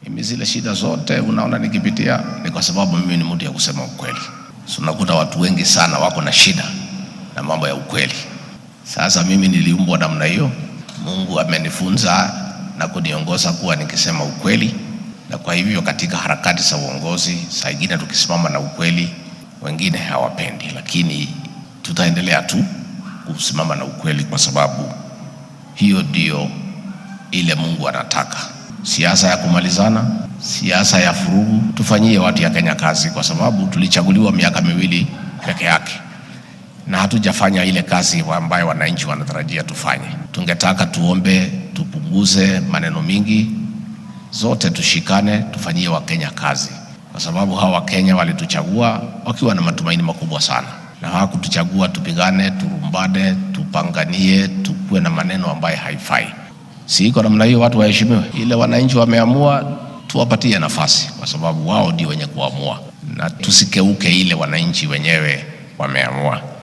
Mimi zile shida zote unaona nikipitia ni kwa sababu mimi ni mtu ya kusema ukweli. So unakuta watu wengi sana wako na shida na mambo ya ukweli. Sasa mimi niliumbwa namna hiyo. Mungu amenifunza na kuniongoza kuwa nikisema ukweli, na kwa hivyo katika harakati za uongozi, saa ingine tukisimama na ukweli, wengine hawapendi, lakini tutaendelea tu kusimama na ukweli, kwa sababu hiyo ndio ile Mungu anataka. Siasa ya kumalizana, siasa ya furugu, tufanyie watu ya Kenya kazi, kwa sababu tulichaguliwa miaka miwili peke yake na hatujafanya ile kazi ambayo wananchi wanatarajia tufanye. Tungetaka tuombe, tupunguze maneno mingi, zote tushikane, tufanyie Wakenya kazi, kwa sababu hawa Wakenya walituchagua wakiwa na matumaini makubwa sana, na hawakutuchagua tupigane, turumbane, tupanganie, tukuwe na maneno ambayo haifai. Si iko namna hiyo, watu waheshimiwe. Ile wananchi wameamua, tuwapatie nafasi, kwa sababu wao ndio wenye kuamua, na tusikeuke ile wananchi wenyewe wameamua.